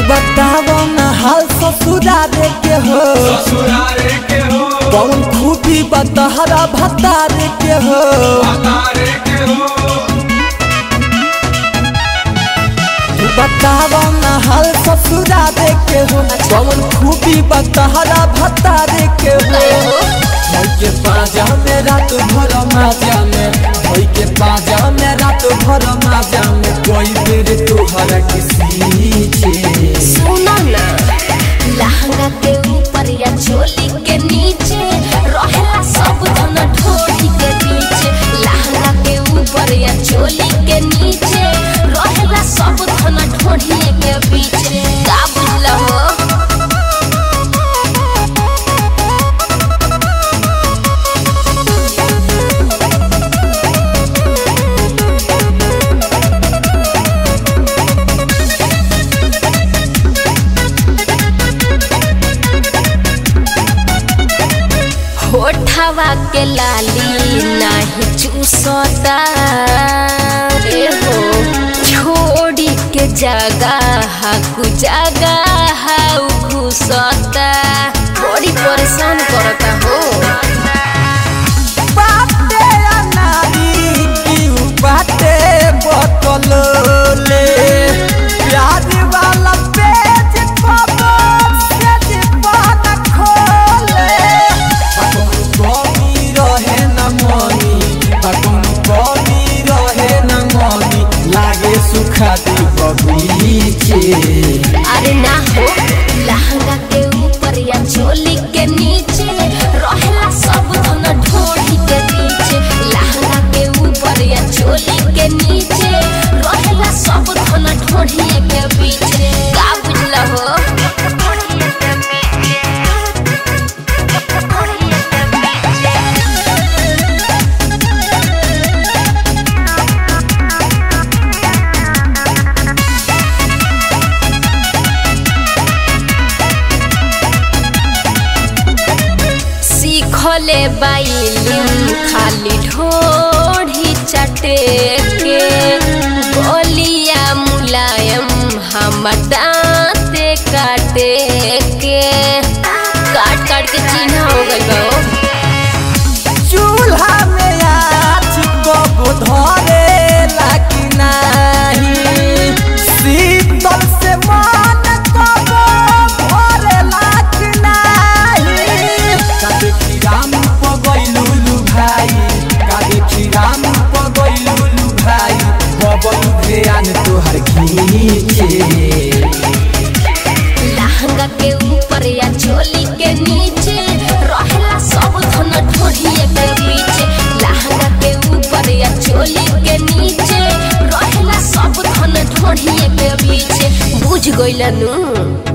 बताओ ना हाल ससुरारे के हो ससुरारे के हो कौन खूबी बतहरा भतारे के हो तारे के हो बताओ ना हाल ससुरारे के हो कौन खूबी बतहरा भतारे के हो भई के पाजा में रात भर माजा में भई के पाजा में रात भर माजा में कोई बेर तोहरा किसी छे सुनो ना लहंगा के ऊपर या चोली के नीचे रहेला सब धन ढोली के नीचे लहंगा के ऊपर या चोली के नीचे रहेला सब धन ढोली के पीछे का बुझला हो होठवा के लाली नाही चूसता रे हो छोड़ी के जगह कु जगह घुसता बड़ी परेशान करता हो बाटे अनारी की बाटे बतलोले प्यार वाला पेज खबर से दीवान खोले बाकों कमी रहे न मनी बाकों कमी रहे न मनी लागे सुखा दी बगीचे अरे ना हो लहंगा के ऊपर या चोली के नीचे रहेला सब धन ढोली के नीचे लहंगा के ऊपर या चोली के नीचे रहेला सब धन ढोली के पीछे का बुझला हो सीखले बाइलिम खाली ढोढ़ी चटे के बोलिया मुलायम हम दांते काटे के काट काट के चिन्ह हो गई बा चूल्हा में आँच कब धरे लागी नाही शीतल से मन कब भरे लागी नाही कादे खीराम पगैलुलु भाई कादे खीराम पगैलुलु भाई बबल ध्यान तोहर खींचे लहंगा के ऊपर या चोली के नीचे रहेला सब धन ढोढ़िए के पीछे लहंगा के ऊपर या चोली के नीचे रहेला सब धन ढोढ़िए के पीछे बुझ गइल नू